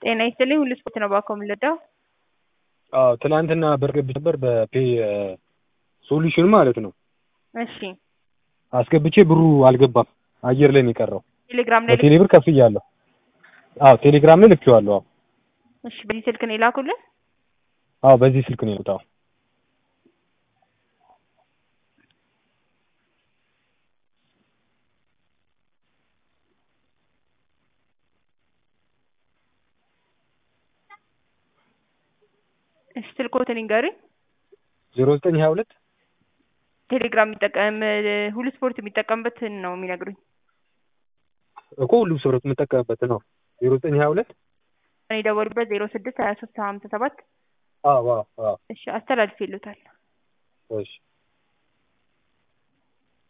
ጤና ይስጥልኝ ሁሉ ስፖርት ነው ባኮ የምንለዳው አዎ ትናንትና ብር ገብቼ ነበር በፔይ ሶሉሽን ማለት ነው። እሺ አስገብቼ ብሩ አልገባም አየር ላይ ነው የቀረው። ቴሌግራም ላይ በቴሌ ብር ከፍያለሁ። አዎ ቴሌግራም ላይ ልኬዋለሁ። አዎ እሺ በዚህ ስልክ ነው የላኩልን አዎ በዚህ ስልክ ነው የወጣው። እሺ ስልኮትን ይንገሩኝ ዜሮ ዘጠኝ ሀያ ሁለት ቴሌግራም የሚጠቀም ሁሉ ስፖርት የሚጠቀምበትን ነው የሚነግሩኝ እኮ ሁሉም ሰው የምጠቀምበት ነው። ዜሮ ዘጠኝ ሀያ ሁለት እኔ የደወሉበት ዜሮ ስድስት ሀያ ሶስት ሀምሳ ሰባት አዎ አዎ አዎ እሺ አስተላልፍ ይሉታል እሺ